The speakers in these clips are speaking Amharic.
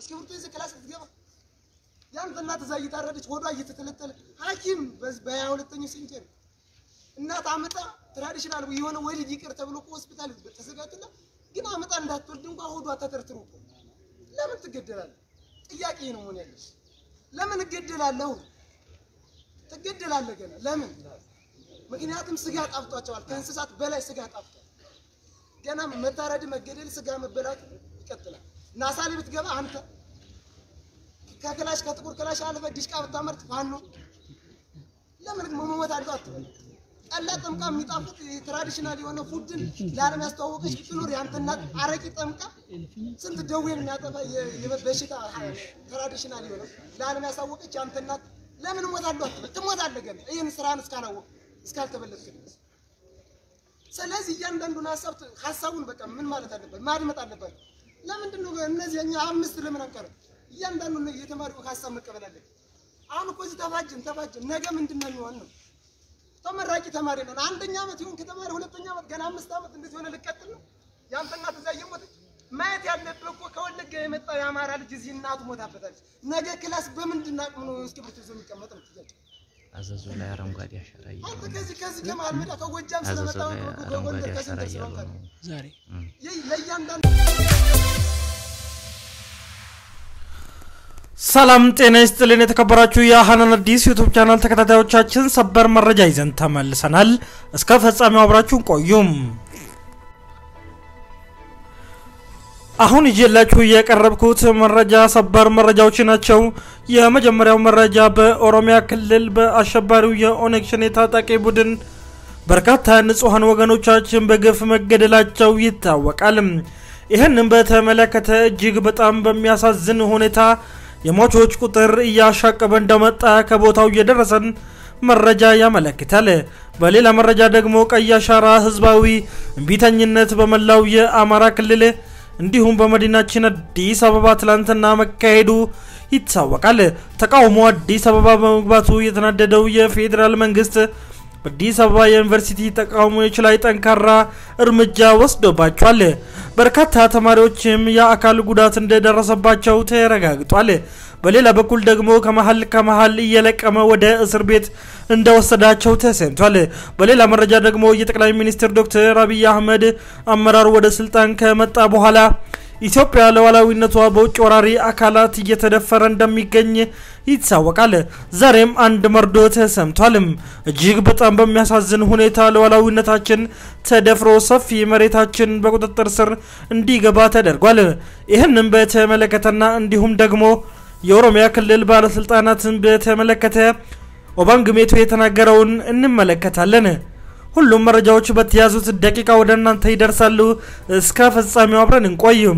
እስክሪብቶ ይዘህ ክላስ ልትገባ ያንተ እናት እዛ እየታረደች ሆዷ እየተተለተለ ሐኪም በሀያ ሁለተኛው ሴንቸሪ እናት አመጣ ትራዲሽናል የሆነ ወሊድ ይቅር ተብሎ እኮ ሆስፒታል ተዘጋጅና ግን አመጣ እንዳትወልድ እንኳን ሆዷ ተተርትሮ እኮ ለምን ትገደላለህ? ጥያቄ ነው መሆን ያለሽ። ለምን እገደላለሁ? ትገደላለህ ገና ለምን? ምክንያቱም ስጋ ጣፍጧቸዋል። ከእንስሳት በላይ ስጋ ጣፍጧል። ገና መታረድ፣ መገደል፣ ስጋ መበላት ይቀጥላል። ናሳ ላይ ብትገባ አንተ ከክላሽ ከጥቁር ክላሽ አልፈ ዲሽቃ ብታመርት ፋኖ ለምን መሞት አለው አትበል። ጠላ ጠምቃ የሚጣፍጥ ትራዲሽናል የሆነ ፉድን ለዓለም ያስተዋወቀች ብትኖር ያንተ እናት አረቂ ጠምቃ ስንት ደዌን የሚያጠፋ በሽታ ትራዲሽናል የሆነ ለዓለም ያሳወቀች ያንተ እናት ለምን እሞታለሁ አትበል። ትሞታለህ ገና ይህን ስራን እስካላወቅ እስካልተበለጥክ ድረስ። ስለዚህ እያንዳንዱን ሀሳብ ሀሳቡን በቃ ምን ማለት አለበት ማድመጥ አለበት። ለምንድን ነው እነዚህ እኛ አምስት ለምን አንቀርም? እያንዳንዱን የተማሪው ሀሳብ መቀበል አለብን። አሁን እኮ እዚህ ተፋጅን ተፋጅን ነገ ምንድን ነው የሚሆን ነው? ተመራቂ ተማሪ ነን። አንደኛ ዓመት ይሁን ከተማሪ ሁለተኛ ዓመት ገና አምስት ዓመት እንደዚህ ሆነ ልቀጥል ነው። ያንተ እናት እዛ እየሞተች ማየት ያለብህ እኮ ከወለጋ የመጣው የአማራ ልጅ እዚህ እናቱ ሞታበታለች። ነገ ክላስ በምንድን አቅም ነው እስክሪብቶ ይዞ የሚቀመጥ ነው ጥያቄ። አዘዞ ላይ አረንጓዴ አሻራ አንተ እያሉ ነው። ከዚህ ከዚህ ከመሀል ሜዳ ከጎጃም አዘዞ ስለመጣ ላይ ከጎንደር አረንጓዴ አሻራ ከስንት እያሉ ስለሆንክ ነው። ዛሬ ይህ ለእያንዳንዱ ሰላም ጤና ይስጥልን። የተከበራችሁ የሀናን አዲስ ዩቱብ ቻናል ተከታታዮቻችን ሰበር መረጃ ይዘን ተመልሰናል። እስከ ፍጻሜው አብራችሁን ቆዩም። አሁን ይዤላችሁ የቀረብኩት መረጃ ሰበር መረጃዎች ናቸው። የመጀመሪያው መረጃ በኦሮሚያ ክልል በአሸባሪው የኦነግ ሸኔ ታጣቂ ቡድን በርካታ ንጹሐን ወገኖቻችን በግፍ መገደላቸው ይታወቃል። ይህንም በተመለከተ እጅግ በጣም በሚያሳዝን ሁኔታ የሟቾች ቁጥር እያሻቀበ እንደመጣ ከቦታው እየደረሰን መረጃ ያመለክታል። በሌላ መረጃ ደግሞ ቀይ አሻራ ህዝባዊ እምቢተኝነት በመላው የአማራ ክልል እንዲሁም በመዲናችን አዲስ አበባ ትላንትና መካሄዱ ይታወቃል። ተቃውሞ አዲስ አበባ በመግባቱ የተናደደው የፌዴራል መንግስት በአዲስ አበባ የዩኒቨርሲቲ ተቃዋሚዎች ላይ ጠንካራ እርምጃ ወስዶባቸዋል። በርካታ ተማሪዎችም የአካል ጉዳት እንደደረሰባቸው ተረጋግጧል። በሌላ በኩል ደግሞ ከመሀል ከመሀል እየለቀመ ወደ እስር ቤት እንደወሰዳቸው ተሰምቷል። በሌላ መረጃ ደግሞ የጠቅላይ ሚኒስትር ዶክተር አብይ አህመድ አመራር ወደ ስልጣን ከመጣ በኋላ ኢትዮጵያ ሉዓላዊነቷ በውጭ ወራሪ አካላት እየተደፈረ እንደሚገኝ ይታወቃል። ዛሬም አንድ መርዶ ተሰምቷልም። እጅግ በጣም በሚያሳዝን ሁኔታ ሉዓላዊነታችን ተደፍሮ ሰፊ መሬታችን በቁጥጥር ስር እንዲገባ ተደርጓል። ይህንም በተመለከተና እንዲሁም ደግሞ የኦሮሚያ ክልል ባለስልጣናትን በተመለከተ ኦባንግ ሜቶ የተናገረውን እንመለከታለን። ሁሉም መረጃዎች በተያዙት ደቂቃ ወደ እናንተ ይደርሳሉ። እስከ ፍጻሜው አብረን እንቆይም።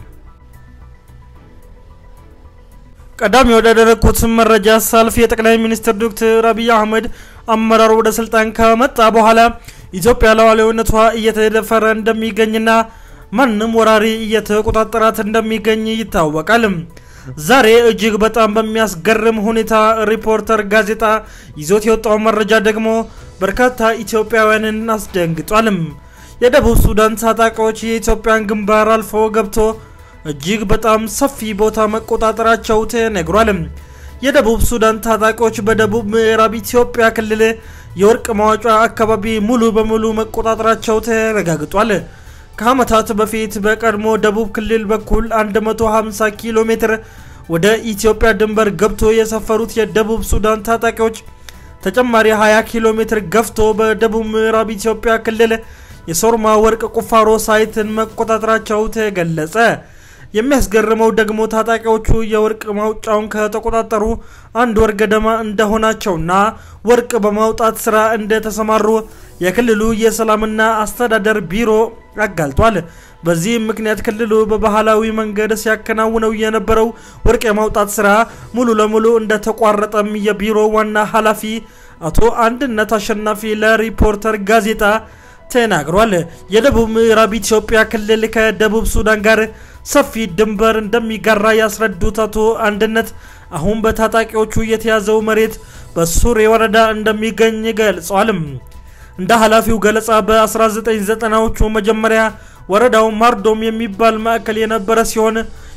ቀዳሚ ወዳደረግኩት መረጃ ሳልፍ የጠቅላይ ሚኒስትር ዶክተር አብይ አህመድ አመራር ወደ ስልጣን ከመጣ በኋላ ኢትዮጵያ ሉዓላዊነቷ እየተደፈረ እንደሚገኝና ማንም ወራሪ እየተቆጣጠራት እንደሚገኝ ይታወቃል። ዛሬ እጅግ በጣም በሚያስገርም ሁኔታ ሪፖርተር ጋዜጣ ይዞት የወጣው መረጃ ደግሞ በርካታ ኢትዮጵያውያንን አስደንግጧልም። የደቡብ ሱዳን ታጣቂዎች የኢትዮጵያን ግንባር አልፎ ገብቶ እጅግ በጣም ሰፊ ቦታ መቆጣጠራቸው ተነግሯል። የደቡብ ሱዳን ታጣቂዎች በደቡብ ምዕራብ ኢትዮጵያ ክልል የወርቅ ማውጫ አካባቢ ሙሉ በሙሉ መቆጣጠራቸው ተረጋግጧል። ከዓመታት በፊት በቀድሞ ደቡብ ክልል በኩል 150 ኪሎ ሜትር ወደ ኢትዮጵያ ድንበር ገብቶ የሰፈሩት የደቡብ ሱዳን ታጣቂዎች ተጨማሪ 20 ኪሎ ሜትር ገፍቶ በደቡብ ምዕራብ ኢትዮጵያ ክልል የሶርማ ወርቅ ቁፋሮ ሳይትን መቆጣጠራቸው ተገለጸ። የሚያስገርመው ደግሞ ታጣቂዎቹ የወርቅ ማውጫውን ከተቆጣጠሩ አንድ ወር ገደማ እንደሆናቸውና ወርቅ በማውጣት ስራ እንደተሰማሩ የክልሉ የሰላምና አስተዳደር ቢሮ አጋልጧል። በዚህም ምክንያት ክልሉ በባህላዊ መንገድ ሲያከናውነው የነበረው ወርቅ የማውጣት ስራ ሙሉ ለሙሉ እንደተቋረጠም የቢሮ ዋና ኃላፊ አቶ አንድነት አሸናፊ ለሪፖርተር ጋዜጣ ተናግሯል። የደቡብ ምዕራብ ኢትዮጵያ ክልል ከደቡብ ሱዳን ጋር ሰፊ ድንበር እንደሚጋራ ያስረዱት አቶ አንድነት አሁን በታጣቂዎቹ የተያዘው መሬት በሱሬ ወረዳ እንደሚገኝ ገልጸዋል። እንደ ኃላፊው ገለጻ በ1990ዎቹ መጀመሪያ ወረዳው ማርዶም የሚባል ማዕከል የነበረ ሲሆን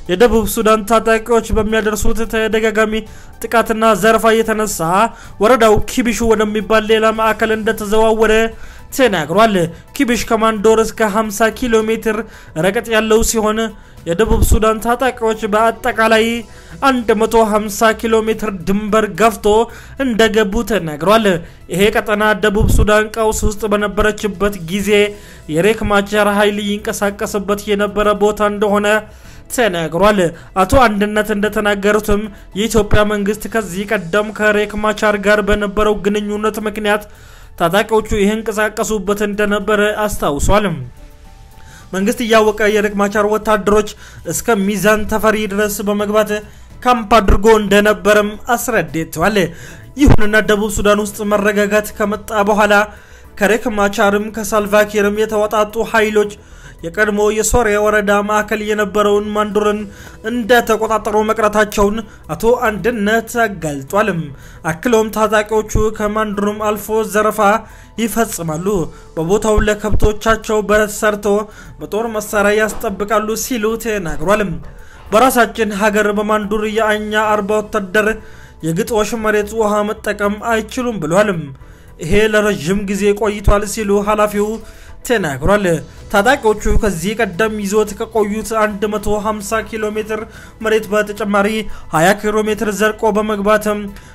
የደቡብ ሱዳን ታጣቂዎች በሚያደርሱት ተደጋጋሚ ጥቃትና ዘረፋ የተነሳ ወረዳው ኪቢሹ ወደሚባል ሌላ ማዕከል እንደተዘዋወረ ተናግሯል። ኪቢሽ ከማንዶር እስከ 50 ኪሎ ሜትር ርቀት ያለው ሲሆን የደቡብ ሱዳን ታጣቂዎች በአጠቃላይ 150 ኪሎ ሜትር ድንበር ገፍቶ እንደገቡ ተናግሯል። ይሄ ቀጠና ደቡብ ሱዳን ቀውስ ውስጥ በነበረችበት ጊዜ የሬክ ማቻር ኃይል ይንቀሳቀስበት የነበረ ቦታ እንደሆነ ተናግሯል። አቶ አንድነት እንደተናገሩትም የኢትዮጵያ መንግስት ከዚህ ቀደም ከሬክ ማቻር ጋር በነበረው ግንኙነት ምክንያት ታጣቂዎቹ ይንቀሳቀሱበት እንደነበረ አስታውሷል። መንግስት እያወቀ የሬክ ማቻር ወታደሮች እስከ ሚዛን ተፈሪ ድረስ በመግባት ካምፕ አድርጎ እንደነበረም አስረድተዋል። ይሁንና ደቡብ ሱዳን ውስጥ መረጋጋት ከመጣ በኋላ ከሬክ ማቻርም ከሳልቫኪርም የተወጣጡ ኃይሎች የቀድሞ የሶሪያ ወረዳ ማዕከል የነበረውን ማንዱርን እንደተቆጣጠሩ መቅረታቸውን አቶ አንድነት አጋልጧል። አክለውም ታጣቂዎቹ ከማንዱርም አልፎ ዘረፋ ይፈጽማሉ፣ በቦታው ለከብቶቻቸው በረት ሰርቶ በጦር መሳሪያ ያስጠብቃሉ ሲሉ ተናግሯል። በራሳችን ሀገር በማንዱር የአኛ አርባ ወታደር የግጦሽ መሬት ውሃ መጠቀም አይችሉም ብሏል። ይሄ ለረዥም ጊዜ ቆይቷል ሲሉ ኃላፊው ተናግሯል። ታጣቂዎቹ ከዚህ ቀደም ይዞት ከቆዩት 150 ኪሎ ሜትር መሬት በተጨማሪ 20 ኪሎ ሜትር ዘርቆ በመግባት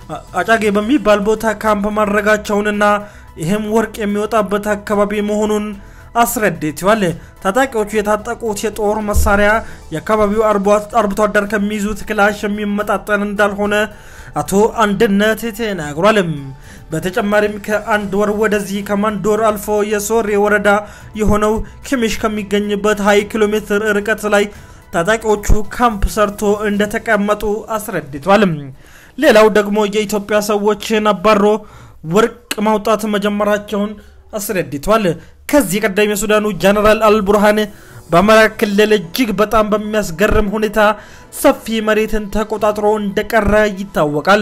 አጫጌ በሚባል ቦታ ካምፕ ማድረጋቸውንና ይህም ወርቅ የሚወጣበት አካባቢ መሆኑን አስረድተዋል። ታጣቂዎቹ የታጠቁት የጦር መሳሪያ የአካባቢው አርብቶ አደር ከሚይዙት ክላሽ የሚመጣጠን እንዳልሆነ አቶ አንድነት ተናግሯል። በተጨማሪም ከአንድ ወር ወደዚህ ከማንዶር አልፎ የሶሬ ወረዳ የሆነው ኪሚሽ ከሚገኝበት 20 ኪሎ ሜትር ርቀት ላይ ታጣቂዎቹ ካምፕ ሰርቶ እንደተቀመጡ አስረድቷል። ሌላው ደግሞ የኢትዮጵያ ሰዎችን አባሮ ወርቅ ማውጣት መጀመራቸውን አስረድቷል። ከዚህ ቀደም የሱዳኑ ጀነራል አልቡርሃን በአማራ ክልል እጅግ በጣም በሚያስገርም ሁኔታ ሰፊ መሬትን ተቆጣጥሮ እንደቀረ ይታወቃል።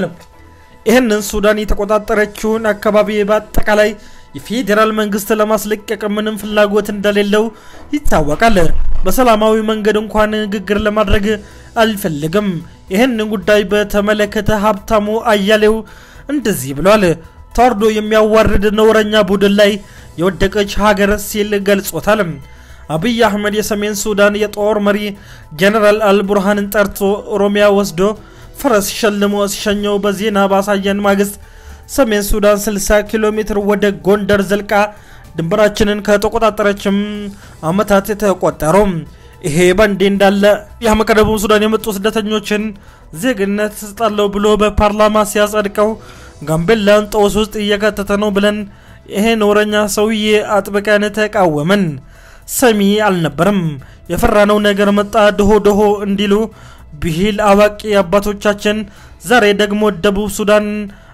ይህንን ሱዳን የተቆጣጠረችውን አካባቢ በአጠቃላይ የፌዴራል መንግስት ለማስለቀቅ ምንም ፍላጎት እንደሌለው ይታወቃል። በሰላማዊ መንገድ እንኳን ንግግር ለማድረግ አልፈልግም። ይህን ጉዳይ በተመለከተ ሀብታሙ አያሌው እንደዚህ ብሏል። ተዋርዶ የሚያዋርድ ነውረኛ ቡድን ላይ የወደቀች ሀገር ሲል ገልጾታል። አብይ አህመድ የሰሜን ሱዳን የጦር መሪ ጀነራል አልቡርሃንን ጠርቶ ኦሮሚያ ወስዶ ፈረስ ሸልሞ ሲሸኘው በዜና ባሳየን ማግስት ሰሜን ሱዳን 60 ኪሎ ሜትር ወደ ጎንደር ዘልቃ ድንበራችንን ከተቆጣጠረችም አመታት የተቆጠሩ። ይሄ በእንዲህ እንዳለ ከደቡብ ሱዳን የመጡ ስደተኞችን ዜግነት ስጣለሁ ብሎ በፓርላማ ሲያጸድቀው ጋምቤላን ጦስ ውስጥ እየከተተ ነው ብለን ይሄ ነውረኛ ሰውዬ አጥብቀን ተቃወመን። ሰሚ አልነበረም። የፈራነው ነገር መጣ ድሆ ድሆ እንዲሉ ብሂል አዋቂ አባቶቻችን ዛሬ ደግሞ ደቡብ ሱዳን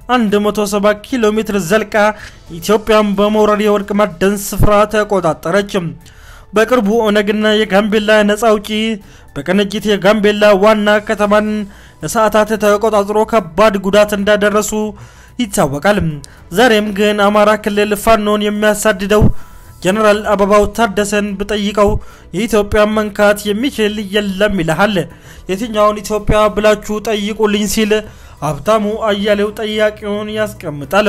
170 ኪሎ ሜትር ዘልቃ ኢትዮጵያን በመውረድ የወርቅ ማዕድን ስፍራ ተቆጣጠረች። በቅርቡ ኦነግና የጋምቤላ ነፃ አውጪ በቅንጅት የጋምቤላ ዋና ከተማን ለሰዓታት ተቆጣጥሮ ከባድ ጉዳት እንዳደረሱ ይታወቃል። ዛሬም ግን አማራ ክልል ፋኖን የሚያሳድደው ጀነራል አበባው ታደሰን ብጠይቀው የኢትዮጵያ መንካት የሚችል የለም ይልሃል። የትኛውን ኢትዮጵያ ብላችሁ ጠይቁልኝ ሲል ሀብታሙ አያሌው ጠያቂውን ያስቀምጣል።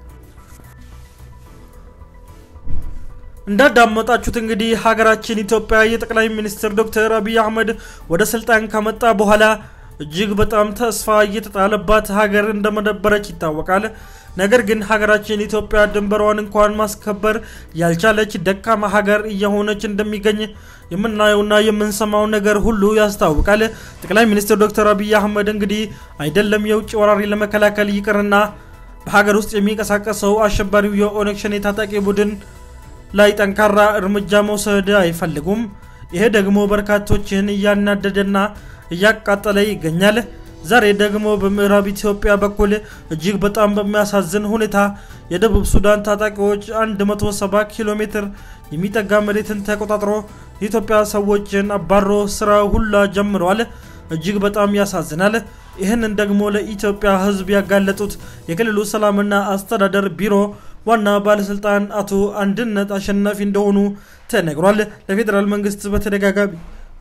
እንዳዳመጣችሁት እንግዲህ ሀገራችን ኢትዮጵያ የጠቅላይ ሚኒስትር ዶክተር አብይ አህመድ ወደ ስልጣን ከመጣ በኋላ እጅግ በጣም ተስፋ እየተጣለባት ሀገር እንደመነበረች ይታወቃል። ነገር ግን ሀገራችን ኢትዮጵያ ድንበሯን እንኳን ማስከበር ያልቻለች ደካማ ሀገር እየሆነች እንደሚገኝ የምናየውና የምንሰማው ነገር ሁሉ ያስታውቃል። ጠቅላይ ሚኒስትር ዶክተር አብይ አህመድ እንግዲህ አይደለም የውጭ ወራሪ ለመከላከል ይቅርና በሀገር ውስጥ የሚንቀሳቀሰው አሸባሪው የኦነግ ሸኔ ታጣቂ ቡድን ላይ ጠንካራ እርምጃ መውሰድ አይፈልጉም። ይሄ ደግሞ በርካቶችን እያናደደና እያቃጠለ ይገኛል። ዛሬ ደግሞ በምዕራብ ኢትዮጵያ በኩል እጅግ በጣም በሚያሳዝን ሁኔታ የደቡብ ሱዳን ታጣቂዎች 170 ኪሎ ሜትር የሚጠጋ መሬትን ተቆጣጥሮ የኢትዮጵያ ሰዎችን አባሮ ስራ ሁላ ጀምረዋል። እጅግ በጣም ያሳዝናል። ይህንን ደግሞ ለኢትዮጵያ ሕዝብ ያጋለጡት የክልሉ ሰላምና አስተዳደር ቢሮ ዋና ባለስልጣን አቶ አንድነት አሸናፊ እንደሆኑ ተነግሯል። ለፌዴራል መንግስት በተደጋጋሚ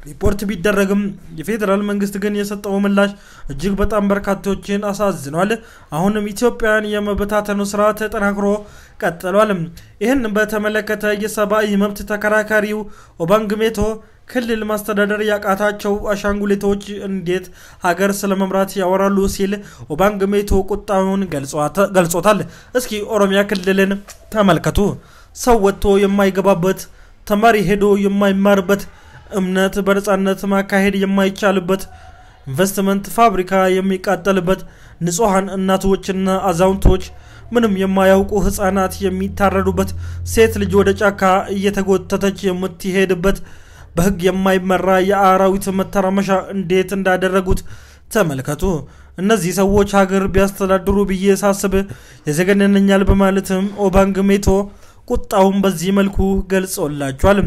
ሪፖርት ቢደረግም የፌዴራል መንግስት ግን የሰጠው ምላሽ እጅግ በጣም በርካቶችን አሳዝኗል። አሁንም ኢትዮጵያን የመበታተኑ ስራ ተጠናክሮ ቀጥሏል። ይህን በተመለከተ የሰብአዊ መብት ተከራካሪው ኦባንግ ሜቶ ክልል ማስተዳደር ያቃታቸው አሻንጉሊቶች እንዴት ሀገር ስለ መምራት ያወራሉ ሲል ኦባንግ ሜቶ ቁጣውን ገልጾታል። እስኪ ኦሮሚያ ክልልን ተመልከቱ። ሰው ወጥቶ የማይገባበት፣ ተማሪ ሄዶ የማይማርበት፣ እምነት በነፃነት ማካሄድ የማይቻልበት፣ ኢንቨስትመንት ፋብሪካ የሚቃጠልበት፣ ንጹሐን እናቶችና አዛውንቶች ምንም የማያውቁ ህፃናት የሚታረዱበት፣ ሴት ልጅ ወደ ጫካ እየተጎተተች የምትሄድበት በህግ የማይመራ የአራዊት መተራመሻ እንዴት እንዳደረጉት ተመልከቱ። እነዚህ ሰዎች ሀገር ቢያስተዳድሩ ብዬ ሳስብ የዘገነነኛል በማለትም ኦባንግ ሜቶ ቁጣውን በዚህ መልኩ ገልጾላቸዋል።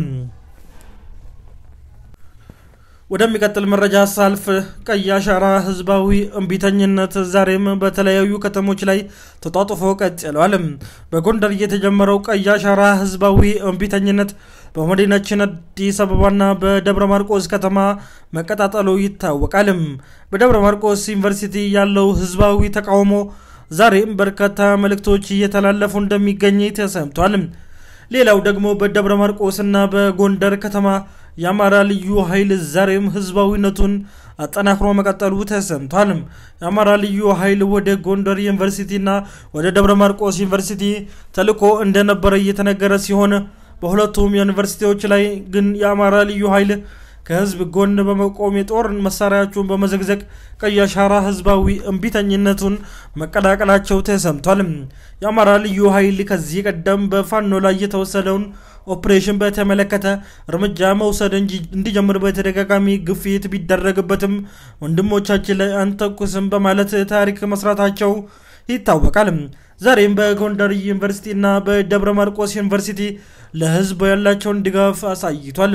ወደሚቀጥል መረጃ ሳልፍ ቀይ አሻራ ህዝባዊ እምቢተኝነት ዛሬም በተለያዩ ከተሞች ላይ ተጧጡፎ ቀጥሏል። በጎንደር የተጀመረው ቀይ አሻራ ህዝባዊ እምቢተኝነት በመዲናችን አዲስ አበባና በደብረ ማርቆስ ከተማ መቀጣጠሉ ይታወቃል። በደብረ ማርቆስ ዩኒቨርሲቲ ያለው ህዝባዊ ተቃውሞ ዛሬም በርካታ መልእክቶች እየተላለፉ እንደሚገኝ ተሰምቷል። ሌላው ደግሞ በደብረ ማርቆስና በጎንደር ከተማ የአማራ ልዩ ኃይል ዛሬም ህዝባዊነቱን አጠናክሮ መቀጠሉ ተሰምቷል። የአማራ ልዩ ኃይል ወደ ጎንደር ዩኒቨርሲቲና ወደ ደብረ ማርቆስ ዩኒቨርሲቲ ተልኮ እንደነበረ እየተነገረ ሲሆን በሁለቱም ዩኒቨርሲቲዎች ላይ ግን የአማራ ልዩ ኃይል ከህዝብ ጎን በመቆም የጦር መሳሪያቸውን በመዘግዘግ ቀይ አሻራ ህዝባዊ እምቢተኝነቱን መቀላቀላቸው ተሰምቷል። የአማራ ልዩ ኃይል ከዚህ ቀደም በፋኖ ላይ የተወሰደውን ኦፕሬሽን በተመለከተ እርምጃ መውሰድ እንዲጀምር በተደጋጋሚ ግፊት ቢደረግበትም ወንድሞቻችን ላይ አንተኩስም በማለት ታሪክ መስራታቸው ይታወቃል። ዛሬም በጎንደር ዩኒቨርሲቲ እና በደብረ ማርቆስ ዩኒቨርሲቲ ለህዝብ ያላቸውን ድጋፍ አሳይቷል።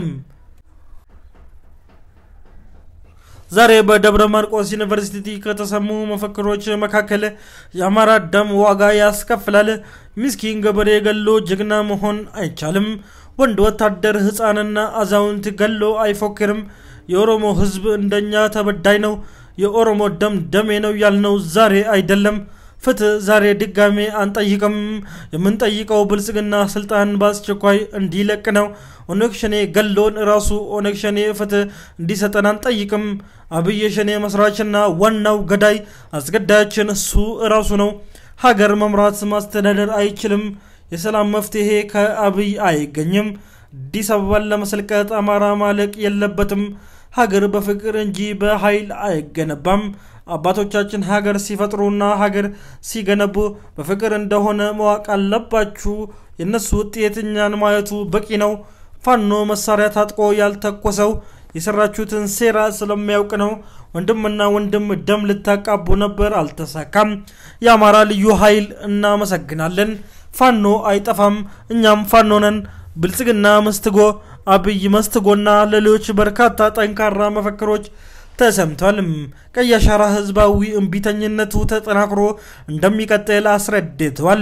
ዛሬ በደብረ ማርቆስ ዩኒቨርሲቲ ከተሰሙ መፈክሮች መካከል የአማራ ደም ዋጋ ያስከፍላል፣ ምስኪን ገበሬ ገሎ ጀግና መሆን አይቻልም፣ ወንድ ወታደር ህፃንና አዛውንት ገሎ አይፎክርም፣ የኦሮሞ ህዝብ እንደኛ ተበዳይ ነው፣ የኦሮሞ ደም ደሜ ነው ያልነው ዛሬ አይደለም ፍትህ ዛሬ ድጋሜ አንጠይቅም። የምንጠይቀው ብልጽግና ስልጣን በአስቸኳይ እንዲለቅ ነው። ኦነግ ሸኔ ገሎን ራሱ ኦነግ ሸኔ ፍትህ እንዲሰጠን አንጠይቅም። አብይ ሸኔ መስራችና ዋናው ገዳይ አስገዳያችን እሱ ራሱ ነው። ሀገር መምራት ማስተዳደር አይችልም። የሰላም መፍትሄ ከአብይ አይገኝም። አዲስ አበባን ለመሰልቀጥ አማራ ማለቅ የለበትም። ሀገር በፍቅር እንጂ በኃይል አይገነባም። አባቶቻችን ሀገር ሲፈጥሩና ሀገር ሲገነቡ በፍቅር እንደሆነ ማወቅ አለባችሁ። የእነሱ ውጤት እኛን ማየቱ በቂ ነው። ፋኖ መሳሪያ ታጥቆ ያልተኮሰው የሰራችሁትን ሴራ ስለሚያውቅ ነው። ወንድምና ወንድም ደም ልታቃቡ ነበር፣ አልተሳካም። የአማራ ልዩ ኃይል እናመሰግናለን። ፋኖ አይጠፋም፣ እኛም ፋኖ ነን። ብልጽግና መስትጎ፣ አብይ መስትጎና ሌሎች በርካታ ጠንካራ መፈክሮች ተሰምቷል። ቀይ አሻራ ህዝባዊ እምቢተኝነቱ ተጠናክሮ እንደሚቀጥል አስረድተዋል።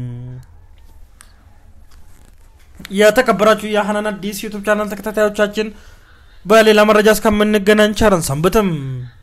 የተከበራችሁ የሀናን አዲስ ዩቱብ ቻናል ተከታታዮቻችን በሌላ መረጃ እስከምንገናኝ ቸርን ሰንብትም።